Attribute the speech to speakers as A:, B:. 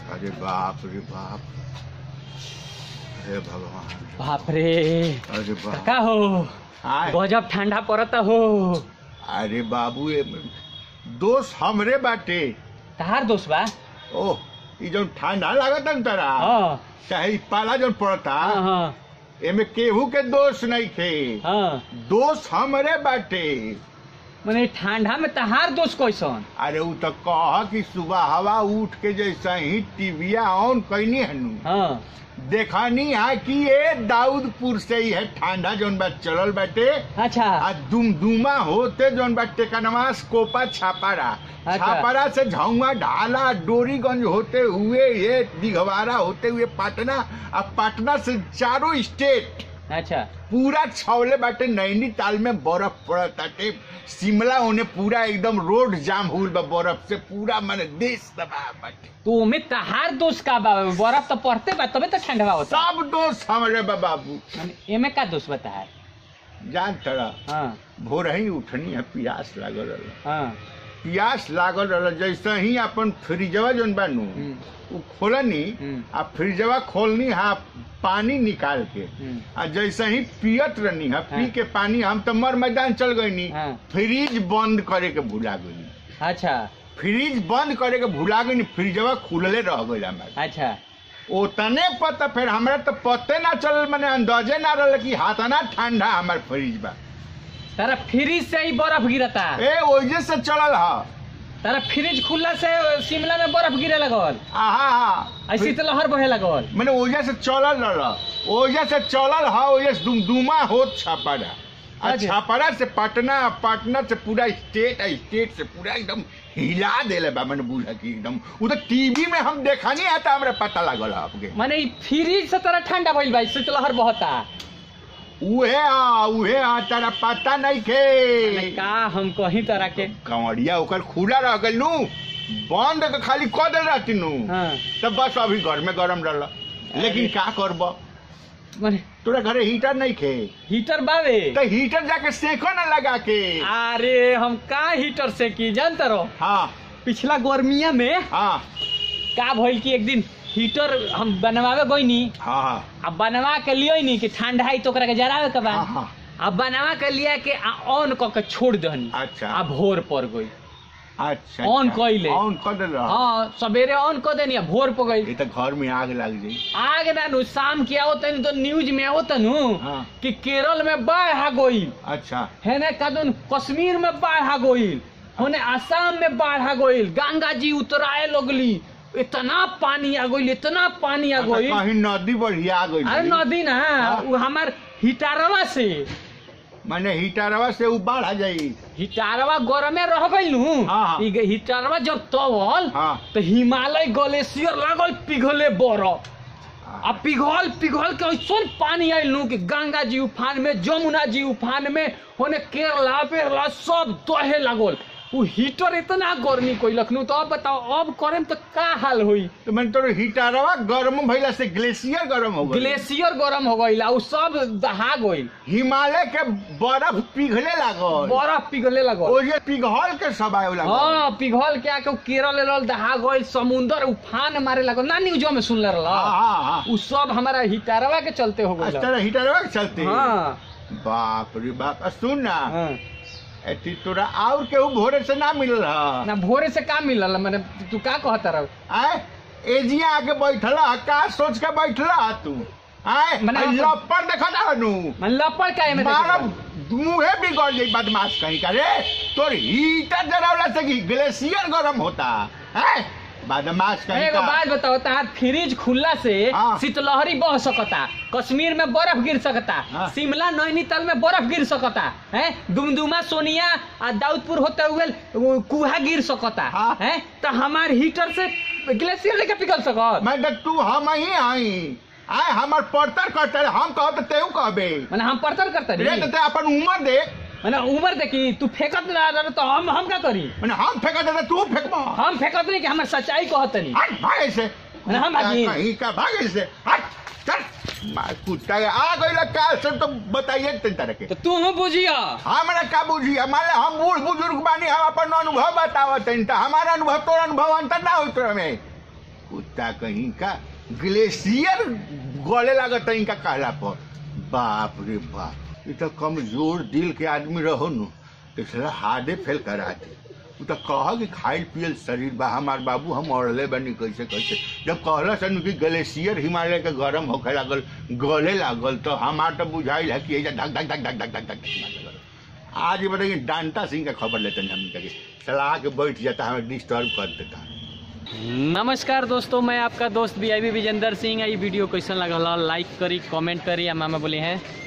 A: अरे बाप रे बाप हे भगवान
B: बाप रे
A: अरे बाप
B: का हो
A: आय
B: गजब ठंडा पड़ता हो
A: अरे बाबू ये दोस्त हमरे बाटे
B: तहार दोस्त बा
A: ओह ई जौन ठंडा लागत न तरा
B: हाँ
A: चाहे ई पाला जौन पड़ता
B: हाँ हाँ
A: एमे केहू के दोस्त नहीं थे
B: हाँ
A: दोस्त हमरे बाटे
B: मने ठंडा में तहार दोस्त कैसन
A: अरे उ तो कह कि सुबह हवा उठ के जैसे ही टीविया ऑन कैनी हनु
B: हाँ
A: देखनी है कि ये दाऊदपुर से ही है ठंडा जौन बा चलल बाटे
B: अच्छा
A: आ दुमदुमा होते जौन बाटे कनवा कोपा छापारा
B: अच्छा।
A: छापारा से झाउआ ढाला डोरीगंज होते हुए ये दिघवारा होते हुए पटना आ पटना से चारों स्टेट
B: अच्छा
A: पूरा छावले बाटे नैनीताल में बर्फ पड़ताटे शिमला होने पूरा एकदम रोड जाम हुल बा बर्फ से पूरा माने देश तबाह बाटे
B: तो ओमे तहार दोस्त का बा बर्फ तो पड़ते बा तबे तो ठंडा होता
A: सब दोस्त हमारे बा बाबू
B: मने एमे का दोस्त बा तहार
A: जान तड़ा
B: हाँ
A: भोर ही उठनी है प्यास लागल रहल
B: हाँ
A: प्यास लागल रहल जैसे ही अपन फ्रिजवा जौन बानू
B: हम्म,
A: उ खोलनी
B: हम्म।
A: आ फ्रिजवा खोलनी हा पानी निकाल के
B: हम्म।
A: आ जैसे ही पियत रहनी है पी
B: हाँ।
A: के पानी हम तो मर मैदान चल गईनी
B: हाँ।
A: फ्रिज बंद करे के भुला गईनी
B: अच्छा
A: फ्रिज बंद करे के भुला गईनी फ्रिजवा खुलले रह गई हमारे
B: अच्छा
A: ओतने पता फिर हमरा तो पते ना चलल मैंने अंदाजे ना रहल कि हाथाना ठंडा हमार फ्रिज बा
B: तारा फ्रिज से ही बर्फ गिरता
A: ए ओजे से चलल हा
B: तारा फ्रिज खुला से शिमला में बर्फ गिरे लगल
A: आहा हा
B: ऐसी तो लहर बहे लगल
A: मैंने ओजे से चलल रहल ओजे से चलल हा ओजे से दुमदुमा होत छापारा आ
B: अच्छा।
A: छापारा से पटना पटना से पूरा स्टेट आ स्टेट से पूरा एकदम हिला देले बा मैंने बुझा कि एकदम वो तो टीवी में हम देखा नहीं आता हमरा पता लागल हा आपके
B: माने ई फ्रिज से तारा ठंडा भइल बा इससे तो लहर बहता
A: उहे आ उहे आ तेरा पता नहीं
B: माने
A: के
B: का हम कहीं तरह के
A: कंवरिया ओकर खुला रह गइल नु बंद के खाली कऽ देल रहती नु
B: हाँ
A: तब बस अभी घर में गरम रहल लेकिन का करब
B: माने
A: तोरा घरे हीटर नहीं खे
B: हीटर बावे
A: तो हीटर जाके सेको ना लगा के
B: अरे हम का हीटर से की जानते रहो
A: हाँ
B: पिछला गर्मिया में
A: हाँ
B: का भइल कि एक दिन हीटर हम बनवावे गईनी
A: हाँ हाँ
B: अब बनवा के लियो नी कि ठंडा है तो ओकरा के जरावे के बा
A: हाँ, हाँ।
B: अब बनवा के लिया के आ ऑन क के छोड़ दहनी
A: अच्छा।
B: आ भोर पर गई
A: अच्छा
B: ऑन
A: अच्छा।
B: कइले।
A: ऑन कर देल रह
B: हाँ सवेरे ऑन कर देनी आ भोर पर गई
A: ये तो घर में आग लग जाई
B: आगे ना नु शाम के आओ तनी तो न्यूज में आओ तनु
A: हाँ।
B: कि केरल में बाढ़ आ गई
A: अच्छा
B: है ना कदन कश्मीर में बाढ़ आ गई होने आसाम में बाढ़ आ गई गंगा जी उतराए लगली इतना पानी आ गई इतना पानी आ
A: अच्छा,
B: गई
A: कहीं नदी बढ़िया आ गई
B: अरे नदी ना
A: हाँ।
B: वो हमार हिटारवा से
A: मैंने हीटरवा से उ बाढ़ आ जाई
B: हिटारवा गरमे रह गई नु
A: हाँ, हाँ।
B: ई ग- हिटारवा जब तवल
A: हाँ
B: तो हिमालय ग्लेशियर लागल पिघले बरफ आ पिघल पिघल के ऐसन पानी आयल नु कि गंगा जी उफान में जमुना जी उफान में होने केरला पेरला सब दहे लागल उ हीटर इतना गर्मी कोइलक नु तो अब बताओ अब करे तो का हाल होई
A: तो मैंने तो हीटरवा गर्म भइला से ग्लेशियर गर्म हो गई
B: ग्लेशियर गरम हो गइल आ उ सब दहा गइल
A: हिमालय के बर्फ पिघले लागल
B: बर्फ पिघले लागल
A: ओजे पिघल के सब आए लागल
B: हाँ पिघल के आके उ केरल एरल दहा गइल समुंदर उफान मारे लागल ना न्यूजो में सुनले रहल
A: हाँ हाँ हाँ
B: उ सब हमारा हिटारवा के चलते हो गइल
A: अच्छा हीटरवा के चलते
B: हाँ
A: बाप रे बाप आ, सुन ना
B: हाँ।
A: एती तोरा और केहू भोरे से ना मिलल हा
B: ना भोरे से का मिलल मैंने तू का कहता रह
A: आय एजिया आके बैठल हा का सोच के बैठल हा तू आय
B: मने
A: आई
B: हम-
A: लपड़ देखा ना नु
B: मन लपड़ का में
A: मारा मुंहे बिगड़ जाई बदमाश कहीं का रे तोर हीटर जरावला से कि ग्लेशियर गरम होता है बदमाश कहीं
B: एगो
A: का
B: बात बताओ तार फ्रिज खुला से
A: हाँ।
B: शीतलहरी बह सकता कश्मीर में बर्फ गिर सकता
A: हाँ।
B: शिमला नैनीताल में बर्फ गिर सकता है दुमदुमा सोनिया आ दाऊदपुर होते हुए वो कुहा गिर सकता
A: हाँ।
B: है तो हमार हीटर से ग्लेशियर लेके पिघल सकत
A: मैं तो तू हम ही आई आय हमर पड़तर करते हम कहो तो तेऊ कहबे
B: मैंने हम पड़तर करता
A: रे तो
B: नहीं
A: ते अपन उम्र देख
B: मैंने उम्र देखी तू फेंकत ना रह तो हम हम का करी
A: मैंने हम फेंका देते तू फेंकबा
B: हम फेंकत नहीं कि हमार सच्चाई कहत नहीं
A: हट भागे से
B: मैंने हम भागी।
A: कहीं का भागे से हट चल मार कुत्ता है, आ गई काल से तो बताइए तीन तरह के
B: तो तू हम बुझिया
A: हमारा का बुझी हमारे हम बूढ़ बुजुर्ग बानी हम अपन अनुभव बतावत हईं, तो हमारा अनुभव तोर अनुभव अंतर ना होत में कुत्ता कहीं का ग्लेशियर गले लागत इनका कहला पर बाप रे बाप ये तो कमजोर दिल के आदमी रहो नु तो साला हार्डे फेल करा दे उ तो कह कि खाइल पियल शरीर बा हमार बाबू हम अड़ले बनी कैसे कैसे जब कहला सन कि ग्लेशियर हिमालय के गरम होखे लागल गले लागल तो हमार तो बुझाइल है कि एजा धक धक धक धक धक धक धक धक आज ये बताइए डांटा सिंह का खबर लेते हैं हम के सलाह के बैठ जाता है हमें डिस्टर्ब कर देता है
B: नमस्कार दोस्तों मैं आपका दोस्त बी आई विजेंदर सिंह है ये वीडियो कैसन लगल लाइक करी कमेंट करी आ मामा बोले हैं